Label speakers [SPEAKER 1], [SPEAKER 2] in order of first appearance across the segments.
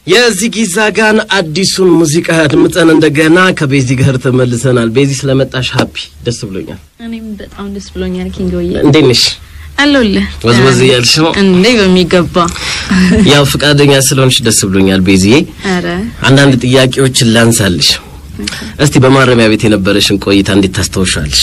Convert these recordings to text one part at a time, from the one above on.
[SPEAKER 1] የዚጊ ዛጋን አዲሱን ሙዚቃ አድምጠን እንደገና ከቤዚ ጋር ተመልሰናል። ቤዚ ስለመጣሽ ሀፒ ደስ ብሎኛል።
[SPEAKER 2] እኔም በጣም ደስ ብሎኛል። ኪንጎዬ
[SPEAKER 1] እንዴት ነሽ?
[SPEAKER 2] አለሁልህ።
[SPEAKER 1] ወዝወዝ እያልሽ ነው
[SPEAKER 2] እንዴ? በሚገባ
[SPEAKER 1] ያው ፈቃደኛ ስለሆንሽ ደስ ብሎኛል ቤዚዬ።
[SPEAKER 2] አረ
[SPEAKER 1] አንዳንድ ጥያቄዎችን ላንሳልሽ። እስቲ በማረሚያ ቤት የነበረሽን ቆይታ እንዴት ታስታውሻለሽ?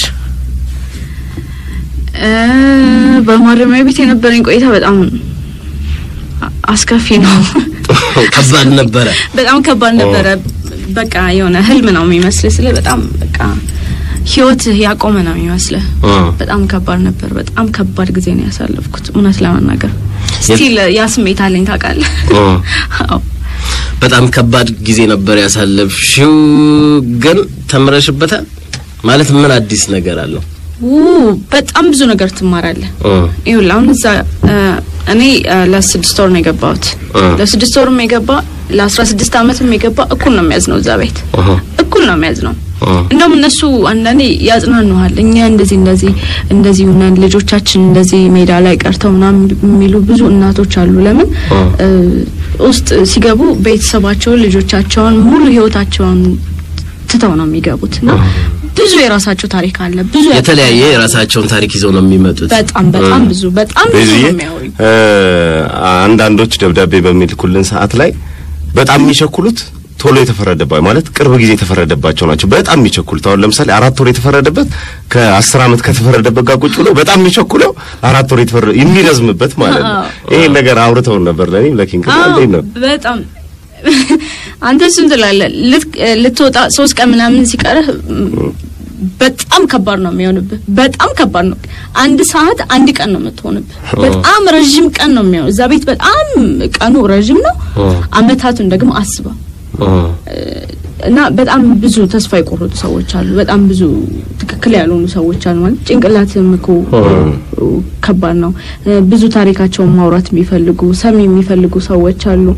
[SPEAKER 2] እ በማረሚያ ቤት የነበረኝ ቆይታ በጣም አ- አስከፊ ነው።
[SPEAKER 1] ከባድ ነበረ።
[SPEAKER 2] በጣም ከባድ ነበረ። በቃ የሆነ ህልም ነው የሚመስልህ። ስለ በጣም በቃ ህይወት ያቆመ ነው የሚመስልህ።
[SPEAKER 1] እ
[SPEAKER 2] በጣም ከባድ ነበር። በጣም ከባድ ጊዜ ነው ያሳለፍኩት እውነት ለመናገር ስቲል ያ ስሜት አለኝ ታውቃለህ።
[SPEAKER 1] እ
[SPEAKER 2] አዎ
[SPEAKER 1] በጣም ከባድ ጊዜ ነበር ያሳለፍሽው፣ ግን ተምረሽበታል ማለት ምን አዲስ ነገር አለው?
[SPEAKER 2] ው በጣም ብዙ ነገር ትማራለህ።
[SPEAKER 1] እ
[SPEAKER 2] ይኸውልህ አሁን እዛ እ፣ እኔ እ፣ ለስድስት ወር ነው የገባሁት።
[SPEAKER 1] እ
[SPEAKER 2] ለስድስት ወርም የገባ ለአስራ ስድስት አመትም የገባ እኩል ነው የሚያዝ ነው እዛ ቤት
[SPEAKER 1] እህ
[SPEAKER 2] እኩል ነው የሚያዝ ነው።
[SPEAKER 1] እ
[SPEAKER 2] እንደውም እነሱ አንዳንዴ ያጽናኑሃል። እኛ እንደዚህ እንደዚህ እንደዚህ ሆነን ልጆቻችን እንደዚህ ሜዳ ላይ ቀርተው ምናምን የሚሉ ብዙ እናቶች አሉ። ለምን
[SPEAKER 1] እ
[SPEAKER 2] እ፣ ውስጥ ሲገቡ ቤተሰባቸውን፣ ልጆቻቸውን፣ ሙሉ ህይወታቸውን ትተው ነው የሚገቡት እና ብዙ የራሳቸው ታሪክ አለ። ብዙ
[SPEAKER 1] የተለያየ የራሳቸውን ታሪክ ይዘው ነው የሚመጡት።
[SPEAKER 2] በጣም በጣም ብዙ በጣም ብዙ
[SPEAKER 3] በዚህ
[SPEAKER 2] ነው የሚያወሩኝ።
[SPEAKER 3] አንዳንዶች ደብዳቤ በሚልኩልን ሰዓት ላይ በጣም የሚቸኩሉት ቶሎ የተፈረደባቸው ማለት ቅርብ ጊዜ የተፈረደባቸው ናቸው። በጣም የሚቸኩሉት አሁን ለምሳሌ አራት ወር የተፈረደበት ከአስር ዓመት ከተፈረደበት ጋር ቁጭ ብሎ በጣም የሚቸኩለው አራት ወር የተፈረደ የሚረዝምበት ማለት ነው።
[SPEAKER 2] አዎ።
[SPEAKER 3] ይሄን ነገር አውርተውን ነበር ለኔም ለኪንግ
[SPEAKER 2] አዎ
[SPEAKER 3] እንዴት ነው?
[SPEAKER 2] በጣም አንተ እሱን ትላለህ። ልት- ልትወጣ ሶስት ቀን ምናምን ሲቀርህ ም፣ በጣም ከባድ ነው የሚሆንብህ። በጣም ከባድ ነው። አንድ ሰዓት አንድ ቀን ነው የምትሆንብህ። በጣም ረዥም ቀን ነው የሚሆን እዛ ቤት በጣም ቀኑ ረዥም ነው። አመታቱን ደግሞ አስበው
[SPEAKER 1] እ
[SPEAKER 2] እና በጣም ብዙ ተስፋ የቆረጡ ሰዎች አሉ። በጣም ብዙ ትክክል ያልሆኑ ሰዎች አሉ። ማለት ጭንቅላትም እኮ ከባድ ነው። ብዙ ታሪካቸውን ማውራት የሚፈልጉ ሰሚ የሚፈልጉ ሰዎች አሉ።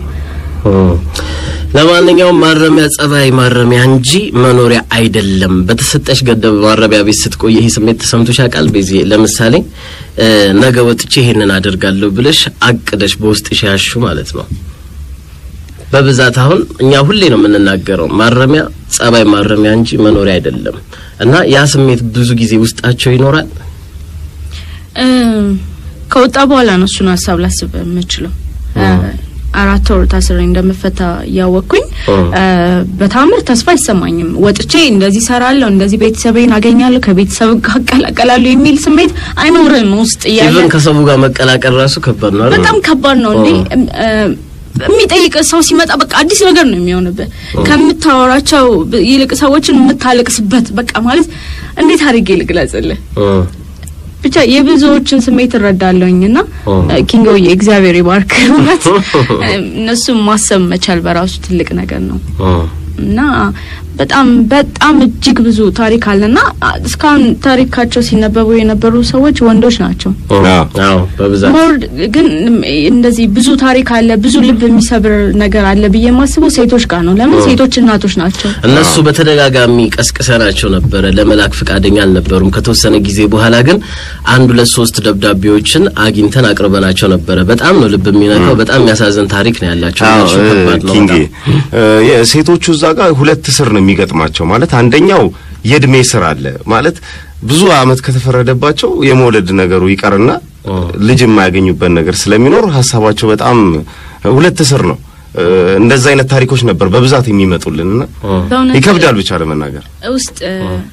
[SPEAKER 1] ለማንኛውም ማረሚያ ጸባይ ማረሚያ እንጂ መኖሪያ አይደለም። በተሰጠሽ ገደብ ማረሚያ ቤት ስትቆይ ይሄ ስሜት ተሰምቶሽ ያውቃል? ቤዚ ለምሳሌ እ ነገ ወጥቼ ይሄንን አደርጋለሁ ብለሽ አቅደሽ በውስጥሽ ያሹ ማለት ነው። በብዛት አሁን እኛ ሁሌ ነው የምንናገረው ማረሚያ ጸባይ ማረሚያ እንጂ መኖሪያ አይደለም እና ያ ስሜት ብዙ ጊዜ ውስጣቸው ይኖራል።
[SPEAKER 2] እ፣ ከወጣ በኋላ ነው እሱን ሀሳብ ላስብ የምችለው። እ፣ አራት ወር ታስሬ እንደምፈታ እያወቅኩኝ እ፣ በታምር ተስፋ አይሰማኝም። ወጥቼ እንደዚህ ሰራለሁ፣ እንደዚህ ቤተሰቤን አገኛለሁ፣ ከቤተሰብ ጋር እቀላቀላለሁ የሚል ስሜት አይኖርም ውስጥ እያለ
[SPEAKER 1] ኢቨን ከሰው ጋር መቀላቀል ራሱ ከባድ ነው አይደል?
[SPEAKER 2] በጣም ከባድ ነው እንዴ እ፣ የሚጠይቅ ሰው ሲመጣ በቃ አዲስ ነገር ነው የሚሆንብህ። ከምታወራቸው ብ- ይልቅ ሰዎችን የምታለቅስበት በቃ ማለት እንዴት አድርጌ ልግለጽልህ?
[SPEAKER 1] እ
[SPEAKER 2] ብቻ የብዙዎችን ስሜት እረዳለሁኝ እና
[SPEAKER 1] ኦ።
[SPEAKER 2] ኪንጎዬ እግዚአብሔር ይባርክ። እውነት እነሱም ማሰብ መቻል በራሱ ትልቅ ነገር ነው
[SPEAKER 1] እ
[SPEAKER 2] እና በጣም በጣም እጅግ ብዙ ታሪክ አለና አ- እስካሁን ታሪካቸው ሲነበቡ የነበሩ ሰዎች ወንዶች ናቸው።
[SPEAKER 1] እ
[SPEAKER 3] አዎ።
[SPEAKER 1] አዎ በብዛት
[SPEAKER 2] ሞር ግን እንደዚህ ብዙ ታሪክ አለ፣ ብዙ ልብ የሚሰብር ነገር አለ ብዬ የማስበው ሴቶች ጋር ነው። ለምን ሴቶች እናቶች ናቸው።
[SPEAKER 1] እነሱ በተደጋጋሚ ቀስቅሰናቸው ነበረ። ለመላክ ፈቃደኛ አልነበሩም። ከተወሰነ ጊዜ በኋላ ግን አንድ ሁለት ሶስት ደብዳቤዎችን አግኝተን አቅርበናቸው ነበረ። በጣም ነው ልብ የሚነካው። በጣም የሚያሳዝን ታሪክ ነው ያላቸው።
[SPEAKER 3] አዎ
[SPEAKER 1] እነሱ ከባድ ነው
[SPEAKER 3] ኪንጌ
[SPEAKER 1] በጣም።
[SPEAKER 3] እ፣ የሴቶቹ እዛ ጋር ሁለት ስር ነው የሚገጥማቸው። ማለት አንደኛው የእድሜ ስር አለ ማለት ብዙ አመት ከተፈረደባቸው የመውለድ ነገሩ ይቀርና
[SPEAKER 1] ኦ።
[SPEAKER 3] ልጅ የማያገኙበት ነገር ስለሚኖር ሀሳባቸው በጣም ሁለት ስር ነው። እ፣ እንደዛ አይነት ታሪኮች ነበር በብዛት የሚመጡልንና
[SPEAKER 1] እ
[SPEAKER 2] በእውነት
[SPEAKER 3] ይከብዳል ብቻ ለመናገር።
[SPEAKER 2] ውስጥ እ፣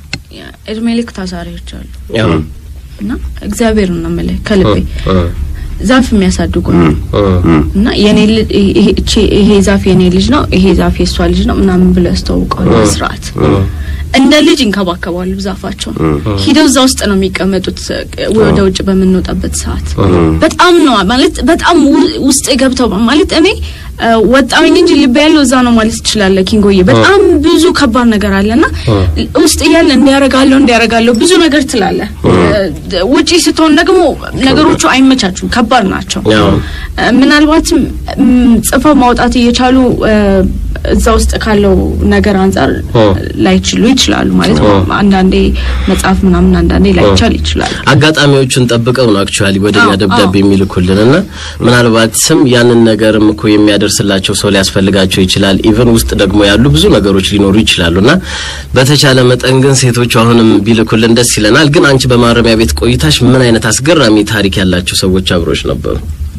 [SPEAKER 2] እድሜ ልክ ታሳሪዎች አሉ
[SPEAKER 1] ያው
[SPEAKER 2] እና እግዚአብሔር ነው የምልህ ከልቤ
[SPEAKER 1] እ
[SPEAKER 2] ዛፍ የሚያሳድጉ ነው
[SPEAKER 1] እ
[SPEAKER 2] እና የኔ ልጅ ይሄ እቺ- ይሄ ዛፍ የኔ ልጅ ነው፣ ይሄ ዛፍ የሷ ልጅ ነው ምናምን ብለው ያስተዋውቃሉ። በስርዓት እንደ ልጅ ይንከባከባሉ ዛፋቸውን። ሂደው እዛ ውስጥ ነው የሚቀመጡት እ፣ ወደ ውጭ በምንወጣበት ሰዓት በጣም ነው ማለት በጣም ው- ውስጥ ገብተው ማለት እኔ እ፣ ወጣሁኝ እንጂ ልብ ያለው እዛ ነው ማለት ትችላለህ ኪንጎዬ። በጣም ብዙ ከባድ ነገር አለና ውስጥ እያለ እንዲያረጋለሁ እንዲያረጋለሁ ብዙ ነገር ትላለህ። እ፣ ውጪ ስትሆን ደግሞ ነገሮቹ አይመቻቹም፣ ከባድ ናቸው።
[SPEAKER 1] ያው
[SPEAKER 2] እ፣ ምናልባትም ም፣ ጽፈው ማውጣት እየቻሉ እ፣ እዛ ውስጥ ካለው ነገር አንጻር
[SPEAKER 1] ኦ።
[SPEAKER 2] ላይችሉ ይችላሉ ይችላሉ ማለት ነው። አንዳንዴ መጽሐፍ ምናምን አንዳንዴ ላይቻል ይችላል።
[SPEAKER 1] አጋጣሚዎቹን ጠብቀው ነው አክቹዋሊ ወደኛ
[SPEAKER 2] አዎ፣
[SPEAKER 1] ደብዳቤ
[SPEAKER 2] አዎ።
[SPEAKER 1] የሚልኩልንና ምናልባትም ያንን ነገርም እኮ የሚያደርስላቸው ሰው ሊያስፈልጋቸው ይችላል። ኢቨን ውስጥ ደግሞ ያሉ ብዙ ነገሮች ሊኖሩ ይችላሉና በተቻለ መጠን ግን ሴቶቹ አሁንም ቢልኩልን ደስ ይለናል። ግን አንቺ በማረሚያ ቤት ቆይታሽ ምን አይነት አስገራሚ ታሪክ ያላቸው ሰዎች አብሮች ነበሩ?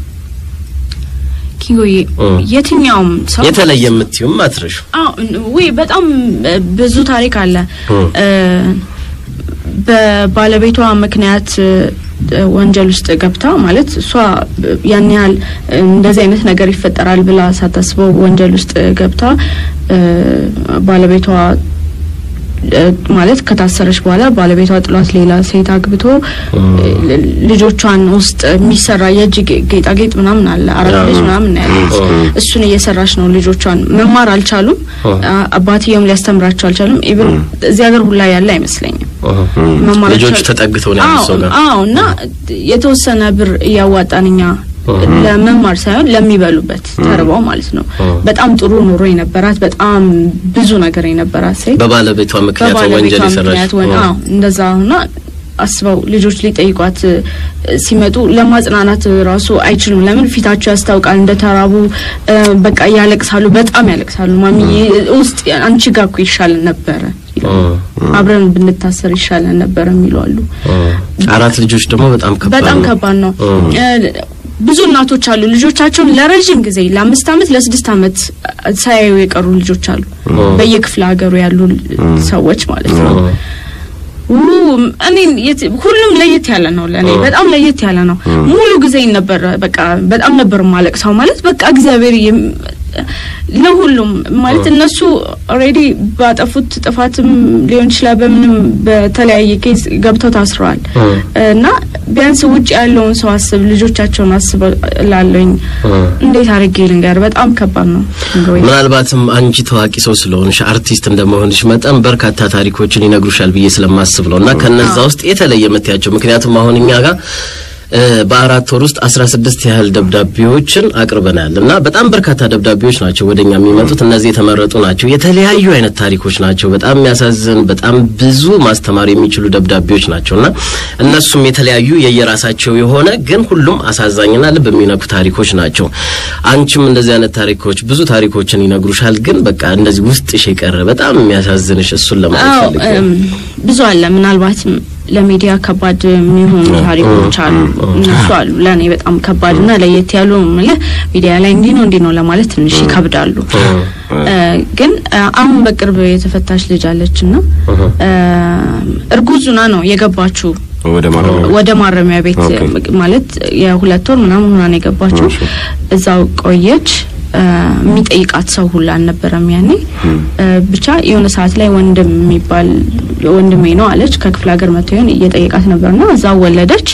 [SPEAKER 2] ኪንጎዬ
[SPEAKER 1] እ።
[SPEAKER 2] የትኛውም ሰው
[SPEAKER 1] የተለየ የምትዩም አትረሹ
[SPEAKER 2] አዎ ወይ በጣም እ፣ ብዙ ታሪክ አለ።
[SPEAKER 1] እ።
[SPEAKER 2] እ፣ በባለቤቷ ምክንያት እ፣ ወንጀል ውስጥ ገብታ ማለት እሷ ያን ያህል እ፣ እንደዚህ አይነት ነገር ይፈጠራል ብላ ሳታስበው ወንጀል ውስጥ ገብታ እ፣ ባለቤቷ እ፣ ማለት ከታሰረች በኋላ ባለቤቷ ጥሏት ሌላ ሴት አግብቶ ል- ልጆቿን ውስጥ የሚሰራ የእጅ ጌ- ጌጣጌጥ ምናምን አለ አራት ልጅ ምናምን ነው ያላት። እሱን እየሰራች ነው። ልጆቿን መማር አልቻሉም። አ- አባትየውም ሊያስተምራቸው አልቻሉም። ኢቭን እዚህ ሀገር ሁላ ያለ አይመስለኝም። መማር
[SPEAKER 1] ልጆቹ
[SPEAKER 2] አልቻሉ-
[SPEAKER 1] ተጠግተው ነው ያሉት ሰው
[SPEAKER 2] አዎ
[SPEAKER 1] ጋር
[SPEAKER 2] አዎ። እና የተወሰነ ብር እያዋጣን እኛ ለመማር ሳይሆን ለሚበሉበት ተርበው ማለት ነው። በጣም ጥሩ ኑሮ የነበራት በጣም ብዙ ነገር የነበራት ሴት
[SPEAKER 1] በባለቤቷ ምክንያት ወንጀል
[SPEAKER 2] በባለቤቷ
[SPEAKER 1] የሰራች
[SPEAKER 2] ምክንያት ወን አዎ እንደዛ ሆና አስበው ልጆች ሊጠይቋት እ፣ ሲመጡ ለማጽናናት ራሱ አይችሉም። ለምን ፊታቸው ያስታውቃል እንደተራቡ እ፣ በቃ ያለቅሳሉ፣ በጣም ያለቅሳሉ። ማሚዬ ውስጥ አንቺ ጋር እኮ ይሻለን ነበረ ይላሉ። አብረን ብንታሰር ይሻለን ነበረ የሚሉ አሉ።
[SPEAKER 1] አራት ልጆች ደግሞ በጣም ከባድ
[SPEAKER 2] በጣም
[SPEAKER 1] ነው።
[SPEAKER 2] ከባድ ነው።
[SPEAKER 1] እ።
[SPEAKER 2] እ፣ ብዙ እናቶች አሉ ልጆቻቸውን ለረጅም ጊዜ ለአምስት ዓመት ለስድስት ዓመት ሳያዩ የቀሩ ልጆች አሉ። በየክፍለ ሀገሩ ያሉ ሰዎች ማለት ነው። ው እኔ የት- ሁሉም ለየት ያለ ነው። ለእኔ በጣም ለየት ያለ ነው። ሙሉ ጊዜ ነበር በቃ በጣም ነበር ማለቅሰው ማለት በቃ እግዚአብሔር ይም- ለሁሉም ማለት እነሱ ኦልሬዲ ባጠፉት ጥፋትም ሊሆን ይችላል በምንም በተለያየ ኬስ ገብተው ታስረዋል እና ቢያንስ ውጭ ያለውን ሰው አስብ፣ ልጆቻቸውን አስብ ላለኝ እንዴት አድርጌ ልንገር? በጣም ከባድ ነው። እንግዲህ
[SPEAKER 1] ምናልባትም አንቺ ታዋቂ ሰው ስለሆንሽ አርቲስት እንደመሆንሽ መጠን በርካታ ታሪኮችን ይነግሩሻል ብዬ ስለማስብ ነው እና ከነዛ ውስጥ የተለየ የምትያቸው ምክንያቱም አሁን እኛ ጋር እ፣ በአራት ወር ውስጥ አስራ ስድስት ያህል ደብዳቤዎችን አቅርበናል እና በጣም በርካታ ደብዳቤዎች ናቸው ወደኛ የሚመጡት። እነዚህ የተመረጡ ናቸው። የተለያዩ አይነት ታሪኮች ናቸው። በጣም የሚያሳዝን በጣም ብዙ ማስተማር የሚችሉ ደብዳቤዎች ናቸው እና እነሱም የተለያዩ የየራሳቸው የሆነ ግን ሁሉም አሳዛኝና ልብ የሚነኩ ታሪኮች ናቸው። አንቺም እንደዚህ አይነት ታሪኮች ብዙ ታሪኮችን ይነግሩሻል። ግን በቃ እንደዚህ ውስጥሽ የቀረ በጣም የሚያሳዝንሽ እሱን ለማለት
[SPEAKER 2] አዎ
[SPEAKER 1] ፈልጌ ነው።
[SPEAKER 2] እም፣ ብዙ አለ። ምናልባትም ለሚዲያ ከባድ የሚሆኑ ታሪኮች አሉ። እነሱ አሉ ለእኔ በጣም ከባድና ለየት ያሉ የምልህ ሚዲያ ላይ እንዲህ ነው እንዲህ ነው ለማለት ትንሽ ይከብዳሉ። እ፣ ግን እ፣ አሁን በቅርብ የተፈታች ልጅ አለች እና እ፣ እርጉዙና ነው የገባችው
[SPEAKER 3] ወደ ማረሚያ
[SPEAKER 2] ወደ ማረሚያ ቤት
[SPEAKER 3] ኦኬ።
[SPEAKER 2] ማለት የሁለት ወር ምናምን ሆና ነው የገባችው።
[SPEAKER 3] እሺ።
[SPEAKER 2] እዛው ቆየች። እ፣ የሚጠይቃት ሰው ሁላ አልነበረም ያኔ። እ፣ ብቻ የሆነ ሰዓት ላይ ወንድም የሚባል ወንድሜ ነው አለች። ከክፍለ ሀገር መጥቶ ይሆን እየጠየቃት ነበርና እዛው ወለደች።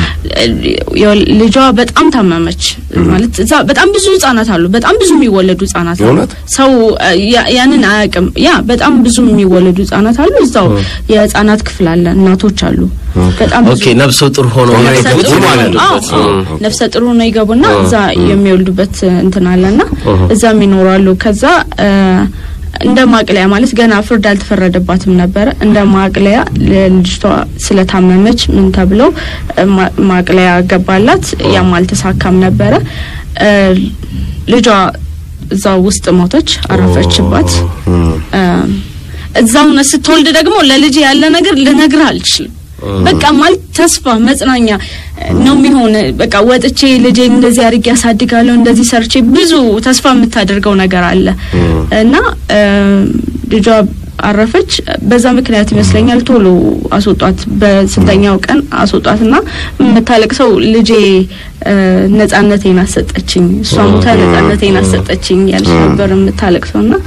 [SPEAKER 2] የወል- ልጇ በጣም ታመመች። ማለት እዛ በጣም ብዙ ህጻናት አሉ። በጣም ብዙ የሚወለዱ ህጻናት አሉ።
[SPEAKER 3] የእውነት?
[SPEAKER 2] ሰው እ፣ ያ- ያንን አያውቅም። ያ በጣም ብዙ የሚወለዱ ህጻናት አሉ። እዛው የህጻናት ክፍል አለ፣ እናቶች አሉ። በጣም ብዙ
[SPEAKER 1] ኦኬ ነፍሰ ጡር ሆኖ
[SPEAKER 3] ነፍሰ
[SPEAKER 2] ነፍሰ
[SPEAKER 1] የገቡት
[SPEAKER 2] ጡር
[SPEAKER 3] ማለት
[SPEAKER 2] ነው።
[SPEAKER 3] ነው።
[SPEAKER 2] አዎ፣
[SPEAKER 1] ያሉበት።
[SPEAKER 2] አዎ። ነፍሰ ጡር ነው ይገቡና እዛ የሚወልዱበት እንትን አለና እዛም ይኖራሉ። ከዛ እ፣ እንደ ማቅለያ ማለት ገና ፍርድ አልተፈረደባትም ነበረ። እንደ ማቅለያ ለልጅቷ ስለታመመች ምን ተብለው እ፣ ማ- ማቅለያ ገባላት። ያም አልተሳካም ነበረ። እ፣ ልጇ እዛው ውስጥ ሞተች፣ አረፈችባት። እ፣ እዛው ነው ስትወልድ ደግሞ ለልጅ ያለ ነገር ልነግርህ አልችልም። በቃ ማለት ተስፋ መጽናኛ ነው የሚሆን። በቃ ወጥቼ ልጄን እንደዚህ አድርጌ ያሳድጋለሁ እንደዚህ ሰርቼ ብዙ ተስፋ የምታደርገው ነገር አለ እና እ፣ ልጇ አረፈች። በዛ ምክንያት ይመስለኛል ቶሎ አስወጧት። በስንተኛው ቀን አስወጧትና የምታለቅሰው ልጄ እ፣ ነጻነቴን አሰጠችኝ፣ እሷ ሞታ ነጻነቴን አሰጠችኝ ያለች ነበር የምታለቅሰው እና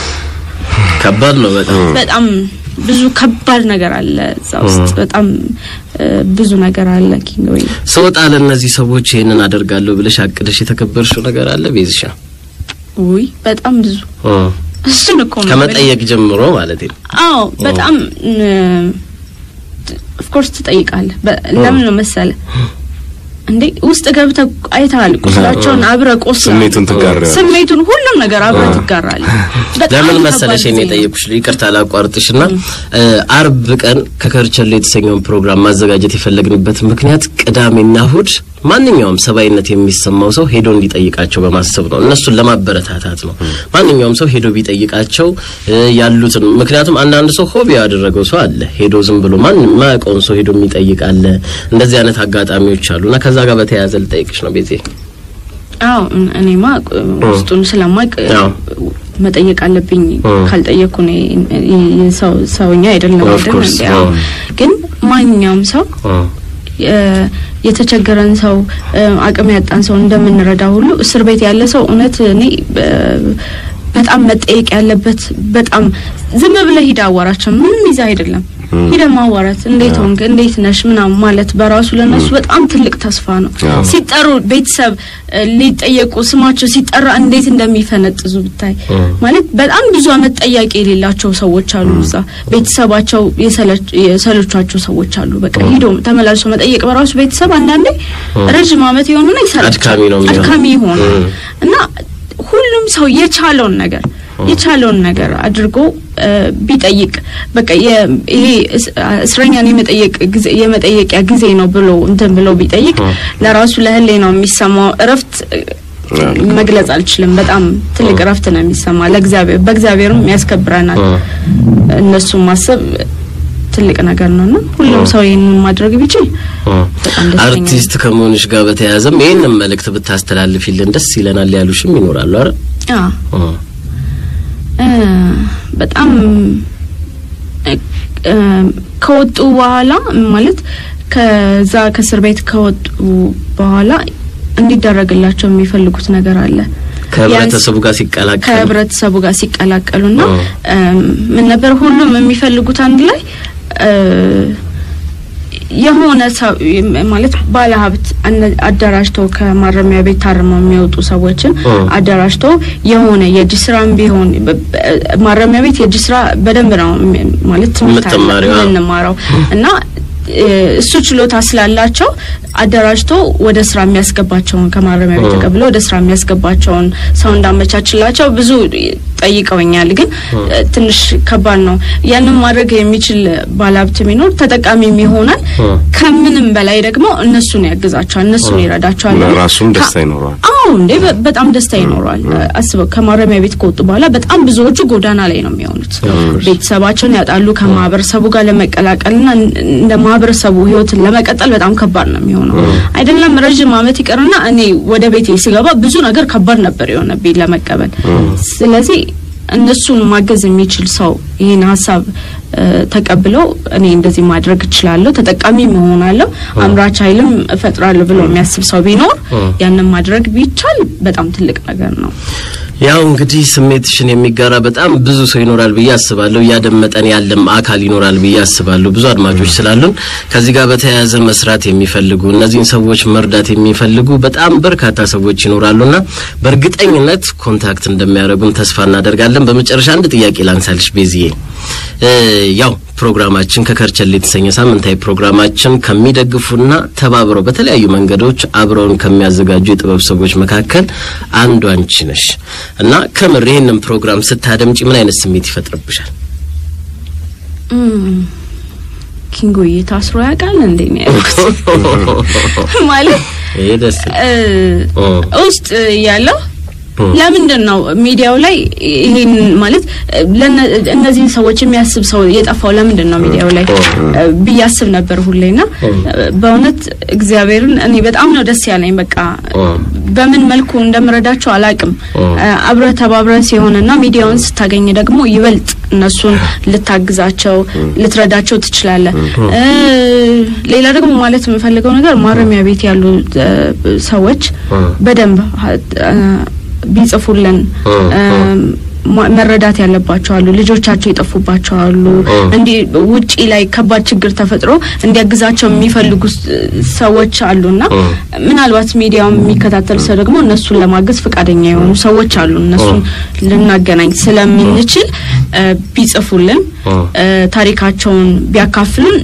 [SPEAKER 1] ከባድ ነው በጣም
[SPEAKER 2] በጣም ብዙ ከባድ ነገር አለ እዛ ውስጥ በጣም እ፣ ብዙ ነገር አለ ኪንጎይ
[SPEAKER 1] ስወጣ ለእነዚህ ሰዎች ይህንን አደርጋለሁ ብለሽ አቅደሽ የተከበርሽው ነገር አለ ቤዝሻ
[SPEAKER 2] ውይ በጣም ብዙ እሱን እኮ ነው
[SPEAKER 1] ከመጠየቅ ጀምሮ ማለት ነው።
[SPEAKER 2] አዎ በጣም ኦፍኮርስ ትጠይቃለህ በ- ለምን ነው መሰለ እንዴ ውስጥ ገብተህ አይተሃል። ቁስላቸውን አብረህ ቆስለህ
[SPEAKER 3] ስሜቱን ትጋራለህ።
[SPEAKER 2] ስሜቱን ሁሉም ነገር አብረህ ትጋራለህ። በጣም
[SPEAKER 1] ለምን
[SPEAKER 2] ከባድ
[SPEAKER 1] መሰለሽ እኔ
[SPEAKER 2] ጊዜ ነው።
[SPEAKER 1] የጠየኩሽ ይቅርታ ላቋርጥሽና እ፣ አርብ ቀን ከከርቸሌ የተሰኘውን ፕሮግራም ማዘጋጀት የፈለግንበት ምክንያት ቅዳሜና እሁድ ማንኛውም ሰብአዊነት የሚሰማው ሰው ሄዶ እንዲጠይቃቸው በማሰብ ነው። እነሱን ለማበረታታት ነው። ማንኛውም ሰው ሄዶ ቢጠይቃቸው እ፣ ያሉትን ምክንያቱም አንዳንድ ሰው ሆቢ ያደረገው ሰው አለ። ሄዶ ዝም ብሎ ማንም ማያውቀውን ሰው ሄዶ የሚጠይቅ አለ። እንደዚህ አይነት አጋጣሚዎች አሉና ከዛ ጋር በተያያዘ ልጠይቅሽ ነው ቤቴ።
[SPEAKER 2] አዎ እን- እኔማ እ፣ ውስጡን ስለማቅ እ፣
[SPEAKER 1] አዎ።
[SPEAKER 2] መጠየቅ አለብኝ።
[SPEAKER 1] እ።
[SPEAKER 2] ካልጠየቅኩ እኔ እ፣ እ፣ ሰው ሰውኛ አይደለም
[SPEAKER 1] Of
[SPEAKER 2] አይደል
[SPEAKER 1] course፣
[SPEAKER 2] እንዴ? አዎ።
[SPEAKER 1] እ።
[SPEAKER 2] ግን ማንኛውም ሰው
[SPEAKER 1] እ፣
[SPEAKER 2] የ- የተቸገረን ሰው እ፣ አቅም ያጣን ሰው እንደምንረዳ ሁሉ እስር ቤት ያለ ሰው እውነት እኔ እ፣ በጣም መጠየቅ ያለበት በጣም ዝም ብለህ ሂድ አዋራቸው ምንም ይዛ አይደለም ሂደ ማዋራት እንዴት ሆንክ እንዴት ነሽ ምናምን ማለት በራሱ ለነሱ በጣም ትልቅ ተስፋ ነው።
[SPEAKER 3] አዎ።
[SPEAKER 2] ሲጠሩ ቤተሰብ እ፣ ሊጠየቁ ስማቸው ሲጠራ እንዴት እንደሚፈነጥዙ ብታይ ማለት በጣም ብዙ አመት ጠያቂ የሌላቸው ሰዎች አሉ። እዛ ቤተሰባቸው የሰለች- የሰለቿቸው ሰዎች አሉ። በቃ ሂዶ ተመላልሶ መጠየቅ በራሱ ቤተሰብ አንዳንዴ ረዥም አመት የሆኑና ይሰለቻል፣
[SPEAKER 1] አድካሚ ነው የሚሆነው።
[SPEAKER 2] አድካሚ ይሆናል
[SPEAKER 1] እ።
[SPEAKER 2] እና ሁሉም ሰው የቻለውን ነገር የቻለውን ነገር አድርጎ እ፣ ቢጠይቅ በቃ የ- ይሄ እስ- እስረኛን የመጠየቅ ጊዜ የመጠየቂያ ጊዜ ነው ብሎ እንትን ብሎ ቢጠይቅ ለራሱ ለህሌ ነው የሚሰማው እረፍት እ፣ መግለጽ አልችልም። በጣም ትልቅ እረፍት ነው የሚሰማ ለእግዚአብሔር በእግዚአብሔርም ያስከብረናል። እነሱን ማሰብ ትልቅ ነገር ነውና ሁሉም ሰው ይህንን ማድረግ ቢችል በጣም ደስተኛ ነኝ።
[SPEAKER 1] አርቲስት ከመሆንሽ ጋር በተያያዘም ይህንን መልእክት ብታስተላልፊልን ደስ ይለናል ያሉሽም ይኖራሉ አይደል?
[SPEAKER 2] አዎ
[SPEAKER 1] እ፣
[SPEAKER 2] እ፣ በጣም እ፣ እ፣ ከወጡ በኋላ ማለት ከዛ ከእስር ቤት ከወጡ በኋላ እንዲደረግላቸው የሚፈልጉት ነገር አለ።
[SPEAKER 1] ከህብረተሰቡ ጋር ሲቀላቀል
[SPEAKER 2] ከህብረተሰቡ ጋር ሲቀላቀሉና
[SPEAKER 1] እ።
[SPEAKER 2] እም፣ ምን ነበር ሁሉም የሚፈልጉት አንድ ላይ እ፣ የሆነ ሰው ማለት ባለሀብት አነ- አደራጅተው ከማረሚያ ቤት ታርመው የሚወጡ ሰዎችን
[SPEAKER 1] እ።
[SPEAKER 2] አደራጅተው የሆነ የእጅ ስራም ቢሆን በ- በ- ማረሚያ ቤት የእጅ ስራ በደንብ ነው የሚ- ማለት ትምህርት አለ
[SPEAKER 1] የምትማሪው፣ አዎ።
[SPEAKER 2] የምንማረው እና እ፣ እሱ ችሎታ ስላላቸው አደራጅቶ ወደ ስራ የሚያስገባቸውን ከማረሚያ ቤት
[SPEAKER 1] እ።
[SPEAKER 2] ተቀብሎ ወደ ስራ የሚያስገባቸውን ሰው እንዳመቻችላቸው ብዙ ጠይቀውኛል። ግን እ፣ ትንሽ ከባድ ነው። ያንን ማድረግ የሚችል ባለሀብት ቢኖር ተጠቃሚም ይሆናል።
[SPEAKER 1] እ።
[SPEAKER 2] ከምንም በላይ ደግሞ እነሱን ያግዛቸዋል፣ እነሱን ይረዳቸዋል።
[SPEAKER 3] ራሱም ደስታ
[SPEAKER 2] ከ-
[SPEAKER 3] ይኖረዋል።
[SPEAKER 2] አዎ እንዴ በ- በጣም ደስታ ይኖረዋል። አስበው ከማረሚያ ቤት ከወጡ በኋላ በጣም ብዙዎቹ ጎዳና ላይ ነው የሚሆኑት። ቤተሰባቸውን ያጣሉ። ከማህበረሰቡ ጋር ለመቀላቀልና እን- እንደ ማህበረሰቡ ህይወትን ለመቀጠል በጣም ከባድ ነው የሚሆነው። አይደለም ረዥም አመት ይቀርና እኔ ወደ ቤቴ ስገባ ብዙ ነገር ከባድ ነበር የሆነብኝ ለመቀበል። ስለዚህ እነሱን ማገዝ የሚችል ሰው ይህን ሀሳብ እ፣ ተቀብለው እኔ እንደዚህ ማድረግ እችላለሁ፣ ተጠቃሚ መሆናለሁ፣ አምራች ኃይልም እፈጥራለሁ ብሎ የሚያስብ ሰው ቢኖር ያንን ማድረግ ቢቻል በጣም ትልቅ ነገር ነው።
[SPEAKER 1] ያው እንግዲህ ስሜትሽን የሚጋራ በጣም ብዙ ሰው ይኖራል ብዬ አስባለሁ። እያደመጠን ያለም አካል ይኖራል ብዬ አስባለሁ። ብዙ አድማጮች ስላሉን ከዚህ ጋር በተያያዘ መስራት የሚፈልጉ እነዚህን ሰዎች መርዳት የሚፈልጉ በጣም በርካታ ሰዎች ይኖራሉና በእርግጠኝነት ኮንታክት እንደሚያደርጉን ተስፋ እናደርጋለን። በመጨረሻ አንድ ጥያቄ ላንሳልሽ ቤዝዬ እ ያው ፕሮግራማችን ከከርቸሌ የተሰኘ ሳምንታዊ ፕሮግራማችን ከሚደግፉና ተባብረው በተለያዩ መንገዶች አብረውን ከሚያዘጋጁ የጥበብ ሰዎች መካከል አንዱ አንቺ ነሽ እና ከምር ይህንን ፕሮግራም ስታደምጪ ምን አይነት ስሜት ይፈጥርብሻል?
[SPEAKER 2] እም፣ ኪንጎዬ ታስሮ ያውቃል እንዴ ነው ያልኩት። ማለት
[SPEAKER 1] ይሄ ደስ
[SPEAKER 2] እ፣
[SPEAKER 1] ኦ።
[SPEAKER 2] ውስጥ ያለው ለምንድን ነው ሚዲያው ላይ ይሄን ማለት እ፣ ለነ- እነዚህን ሰዎች የሚያስብ ሰው የጠፋው ለምንድን ነው ሚዲያው ላይ እ፣ ብዬ አስብ ነበር ሁሌና እ፣ በእውነት እግዚአብሔርን እኔ በጣም ነው ደስ ያለኝ። በቃ በምን መልኩ እንደምረዳቸው አላቅም። አብረ ተባብረ ሲሆንና ሚዲያውን ስታገኝ ደግሞ ይበልጥ እነሱን ልታግዛቸው ልትረዳቸው ትችላለህ። እ፣ ሌላ ደግሞ ማለት የምፈልገው ነገር ማረሚያ ቤት ያሉ እ፣ ሰዎች በደንብ እ፣ ቢጽፉልን እ፣ ማ- መረዳት ያለባቸው አሉ። ልጆቻቸው የጠፉባቸው አሉ። እንዲህ ውጪ ላይ ከባድ ችግር ተፈጥሮ እንዲያግዛቸው የሚፈልጉ ስ- ሰዎች አሉና ምናልባት ሚዲያውን የሚከታተል ሰው ደግሞ እነሱን ለማገዝ ፈቃደኛ የሆኑ ሰዎች አሉ። እነሱን ልናገናኝ ስለምንችል እ፣ ቢጽፉልን እ፣ ታሪካቸውን ቢያካፍሉን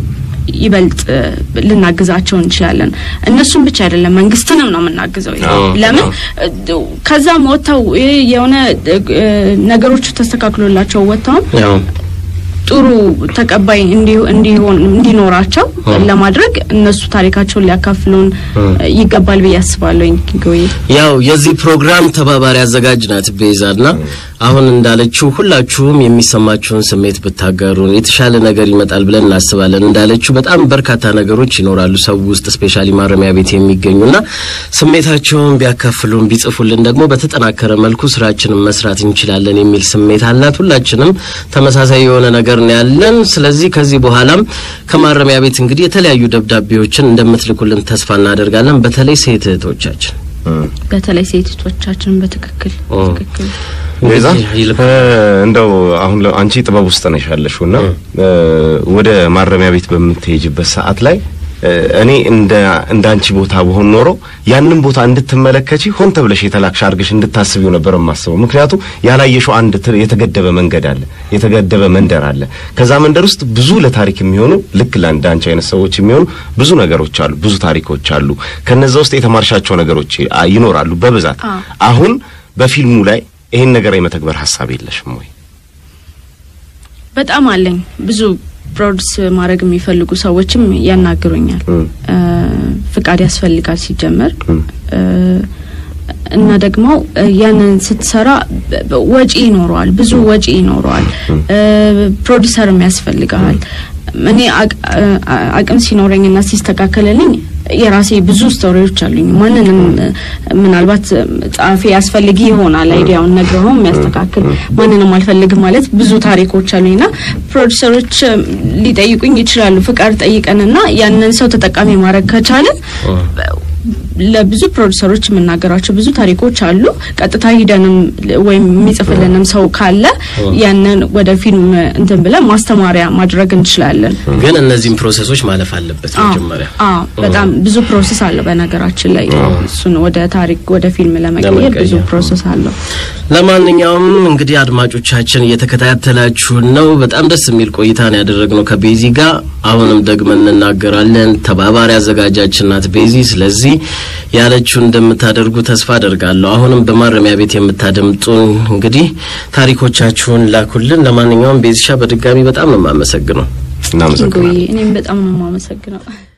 [SPEAKER 2] ይበልጥ እ፣ ልናግዛቸው እንችላለን። እነሱም ብቻ አይደለም መንግስትንም ነው የምናግዘው።
[SPEAKER 1] አዎ፣
[SPEAKER 2] ለምን
[SPEAKER 1] አዎ።
[SPEAKER 2] እ፣ ከዛም ወጥተው እ፣ የሆነ እ፣ ነገሮቹ ተስተካክሎላቸው ወጥተውም
[SPEAKER 1] ያው
[SPEAKER 2] ጥሩ ተቀባይ እንዲ- እንዲሆን እንዲኖራቸው
[SPEAKER 1] አ።
[SPEAKER 2] ለማድረግ እነሱ ታሪካቸውን ሊያካፍሉን
[SPEAKER 1] አ።
[SPEAKER 2] ይገባል ብዬ አስባለሁ። ጎይ
[SPEAKER 1] ያው የዚህ ፕሮግራም ተባባሪ አዘጋጅ ናት ቤዛና አሁን እንዳለችው ሁላችሁም የሚሰማችሁን ስሜት ብታጋሩን የተሻለ ነገር ይመጣል ብለን እናስባለን። እንዳለችው በጣም በርካታ ነገሮች ይኖራሉ ሰው ውስጥ ስፔሻሊ ማረሚያ ቤት የሚገኙና ስሜታቸውን ቢያካፍሉን ቢጽፉልን ደግሞ በተጠናከረ መልኩ ስራችንን መስራት እንችላለን የሚል ስሜት አላት። ሁላችንም ተመሳሳይ የሆነ ነገር ነው ያለን። ስለዚህ ከዚህ በኋላም ከማረሚያ ቤት እንግዲህ የተለያዩ ደብዳቤዎችን እንደምትልኩልን ተስፋ እናደርጋለን። በተለይ ሴት እህቶቻችን
[SPEAKER 2] በተለይ ሴቶቻችን በትክክል
[SPEAKER 1] ኦ።
[SPEAKER 2] ትክክል
[SPEAKER 3] ቤዛ
[SPEAKER 1] እንግዲህ ይልቅ-
[SPEAKER 3] እ፣ እንደው አሁን ለ- አንቺ ጥበብ ውስጥ ነሽ ያለሽውና እ፣ ወደ ማረሚያ ቤት በምትሄጅበት ሰዓት ላይ እ፣ እኔ እንደ እንደ አንቺ ቦታ በሆን ኖሮ ያንን ቦታ እንድትመለከቺ ሆን ተብለሽ የተላክሽ አድርገሽ እንድታስቢው ነበር የማስበው። ምክንያቱም ያላየሽው አንድ ት- የተገደበ መንገድ አለ፣ የተገደበ መንደር አለ። ከዛ መንደር ውስጥ ብዙ ለታሪክ የሚሆኑ ልክ ለአንድ አንቺ አይነት ሰዎች የሚሆኑ ብዙ ነገሮች አሉ፣ ብዙ ታሪኮች አሉ። ከነዛ ውስጥ የተማርሻቸው ነገሮች አ- ይኖራሉ በብዛት
[SPEAKER 2] አዎ።
[SPEAKER 3] አሁን በፊልሙ ላይ ይሄን ነገር የመተግበር ሀሳብ የለሽም ወይ?
[SPEAKER 2] በጣም አለኝ። ብዙ ፕሮዲስ ማድረግ የሚፈልጉ ሰዎችም ያናግሩኛል።
[SPEAKER 3] እም።
[SPEAKER 2] እ፣ ፍቃድ ያስፈልጋል ሲጀመር
[SPEAKER 3] እም።
[SPEAKER 2] እ፣ እና ደግሞ እ፣ ያንን ስትሰራ በ- በ- ወጪ ይኖረዋል፣ ብዙ ወጪ ይኖረዋል። እ፣ ፕሮዲሰርም ያስፈልጋል። እኔ አቅ- አ- አ- አቅም ሲኖረኝና ሲስተካከልልኝ የራሴ ብዙ ስቶሪዎች አሉኝ። ማንንም እ፣ ምናልባት እ፣ ጸሐፊ ያስፈልግ ይሆናል አይዲያውን ነግረው የሚያስተካክል ማንንም አልፈልግም ማለት ብዙ ታሪኮች አሉኝና ፕሮዲሰሮች እ፣ ሊጠይቁኝ ይችላሉ። ፍቃድ ጠይቀንና ያንን ሰው ተጠቃሚ ማድረግ ከቻለን ለብዙ ፕሮዲሰሮች የምናገራቸው ብዙ ታሪኮች አሉ። ቀጥታ ሂደንም ል- ወይም የሚጽፍልንም ሰው ካለ ያንን ወደ ፊልም እንትን ብለን ማስተማሪያ ማድረግ እንችላለን።
[SPEAKER 1] ግን እነዚህም ፕሮሰሶች ማለፍ አለበት
[SPEAKER 2] አዎ፣
[SPEAKER 1] መጀመሪያ
[SPEAKER 2] አዎ፣ በጣም ብዙ ፕሮሰስ አለው። በነገራችን ላይ እሱን ወደ ታሪክ ወደ ፊልም ለመቀየር ብዙ
[SPEAKER 1] ለመቀየር።
[SPEAKER 2] ፕሮሰስ አለው።
[SPEAKER 1] ለማንኛውም እንግዲህ አድማጮቻችን እየተከታተላችሁን ነው። በጣም ደስ የሚል ቆይታ ነው ያደረግነው ከቤዚ ጋር። አሁንም ደግመን እንናገራለን። ተባባሪ አዘጋጃችን ናት ቤዚ። ስለዚህ ያለችውን እንደምታደርጉ ተስፋ አደርጋለሁ። አሁንም በማረሚያ ቤት የምታደምጡን እንግዲህ ታሪኮቻችሁን ላኩልን። ለማንኛውም ቤዚሻ በድጋሚ በጣም ነው የማመሰግነው።
[SPEAKER 3] እናመሰግናለን።
[SPEAKER 2] ጎዬ እኔም በጣም ነው የማመሰግነው።